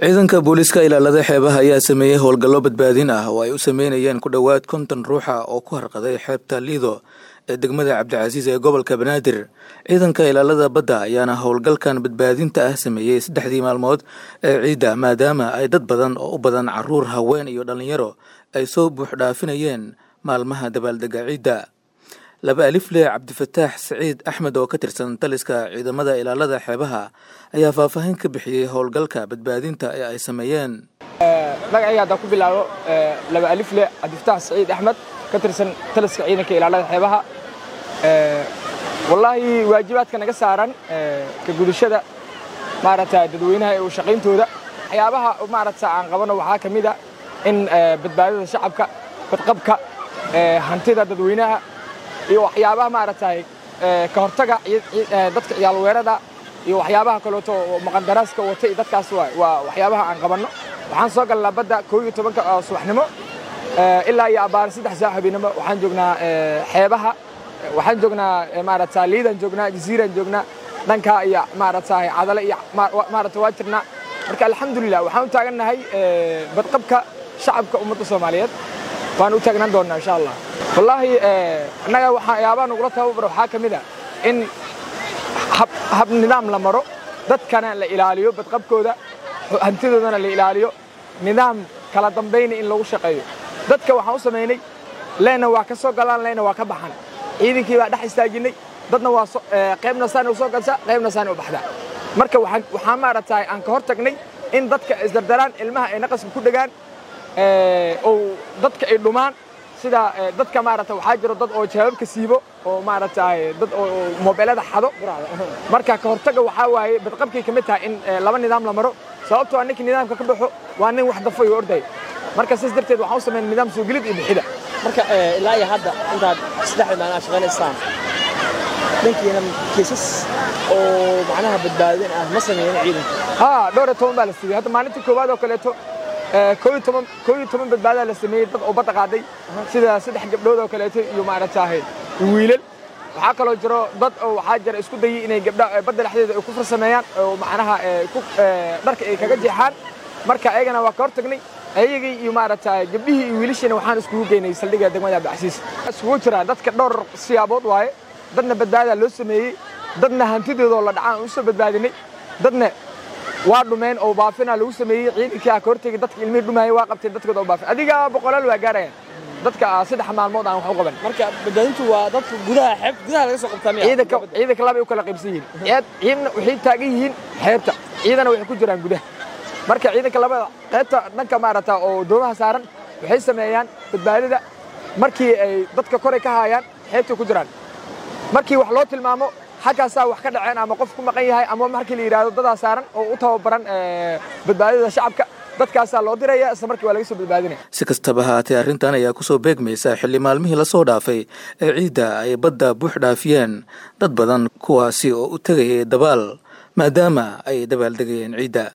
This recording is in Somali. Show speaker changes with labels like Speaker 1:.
Speaker 1: ciidanka booliiska ilaalada xeebaha ayaa sameeyey howlgallo badbaadin ah oo ay u sameynayeen ku dhowaad konton ruuxa oo ku harqaday xeebta liido ee degmada cabdicasiis ee gobolka banaadir ciidanka ilaalada badda ayaana howlgalkan badbaadinta ah sameeyey saddexdii maalmood ee ciidda maadaama ay dad badan oo u badan caruur haween iyo dhallinyaro ay soo buux dhaafinayeen maalmaha dabaaldega ciidda laba alifle cabdifataax saciid axmed oo ka tirsan taliska ciidamada ilaalada xeebaha ayaa faahfaahin ka bixiyey howlgalka badbaadinta ee ay sameeyeen
Speaker 2: magacayga haddaan ku bilaabo laba alifle cabdifataax saciid axmed ka tirsan taliska ciidanka ilaalada xeebaha wallaahi waajibaadka naga saaran ka gudashada maaragta dadweynaha ee u shaqayntooda waxyaabaha maaragta aan qabano waxaa ka mid a in badbaadada shacabka badqabka hantida dadweynaha iyo waxyaabaha maaragtay ka hortaga dadka ciyaal weerada iyo waxyaabaha kaleeto oo maqandaraaska wata iyo dadkaas waa waxyaabaha aan qabanno waxaan soo galnaa badda koo iyo tobanka subaxnimo ilaa iyo abbaar saddex saac habeenimo waxaan joognaa xeebaha waxaan joognaa maaragta liidaan joognaa jasiiraan joognaa dhankaa iyo maaragtay cadale iyo maaragta waa jirnaa marka alxamdulilah waxaan u taagannahay badqabka shacabka ummadda soomaaliyeed waan u taagnaan doonnaa insha allah wallaahi annaga waxyaabaha nagula tababaro waxaa ka mid a in hab nidaam la maro dadkana la ilaaliyo badqabkooda hantidoodana la ilaaliyo nidaam kala dambayna in lagu shaqeeyo dadka waxaan u samaynay leena waa ka soo galaan leena waa ka baxan ciidankii baa dhex istaajinnay dadna waa qaybna saana u soo galsaa qaybna saana u baxdaa marka waxaan maaragtay aan ka hor tagnay in dadka isdardaraan ilmaha ay naqaska ku dhegaan oo dadka ay dhumaan sida dadka maaragta waxaa jiro dad oo jawaabka siibo oo maaragtay dad oo moobeelada xado marka ka hortaga waxaa waaye badqabkay ka mid tahay in laba nidaam la maro sababtoo a ninkii nidaamka ka baxo waa nin wax dafo iyo ordaya marka sidaas darteed waxaan u sameyn nidaam soo gelid iyo bixida
Speaker 3: marka ilaa iyo hadda intaad saddexda maalin aad shaqaynaysaan dhankiina kiisas oo macnaha badbaadin ah ma sameeyeen ciidanka
Speaker 2: haa dhowr iyo toban baa la siiyey hadda maalintii koowaad oo kaleeto koo iyo toban badbaadaa la sameeyey dad oo badda qaaday sida saddex gabdhood oo kaleeto iyo maaragtahay wiilal waxaa kaloo jiro dad oo waxaa jira isku dayay inay gabdha badda dhexdeeda ay ku farsameeyaan oo macnaha dharka ay kaga jeexaan marka ayagana waa ka hor tagnay ayagii iyo maaragtay gabdhihii iyo wiilashiina waxaan iskugu geynay saldhigga degmada abdicasiis iskugu jiraan dadka dhowr siyaabood waaye dadna badbaadaa loo sameeyey dadna hantidoodoo la dhacaan u soo badbaadinay dadna waa dhumeen oo baafina lagu sameeyey ciidankii aa ka hortegay dadka ilmihii dhumaayay waa qabteen dadkooda oo baafin adiga boqolaal waa gaarayaan dadka saddex maalmood aan wax u qaban
Speaker 3: marka badbaadintu waa dadka gudaha xeeb gudaha laga soo qabtaa miya
Speaker 2: ciidanka ciidanka laba ay u kala qaybsan yihiin ciidna waxay taagan yihiin xeebta ciidana waxay ku jiraan gudaha marka ciidanka labada qaybta dhanka maaragta oo doomaha saaran waxay sameeyaan badbaadida markii ay dadka koray ka haayaan xeebtay ku jiraan markii wax loo tilmaamo xaggaasaa wax ka dhaceen ama qof ku maqan yahay ama markii la yidhahdo dadaa saaran oo u tababaran badbaadida shacabka dadkaasaa loo diraya isla markii waa laga soo badbaadinaya
Speaker 1: si kastaba haatee arrintan ayaa kusoo beegmaysa xilli maalmihii lasoo dhaafay ee ciidda ay badda buux dhaafiyeen dad badan kuwaasi oo u tegayay dabaal maadaama ay dabaaldegayeen ciidda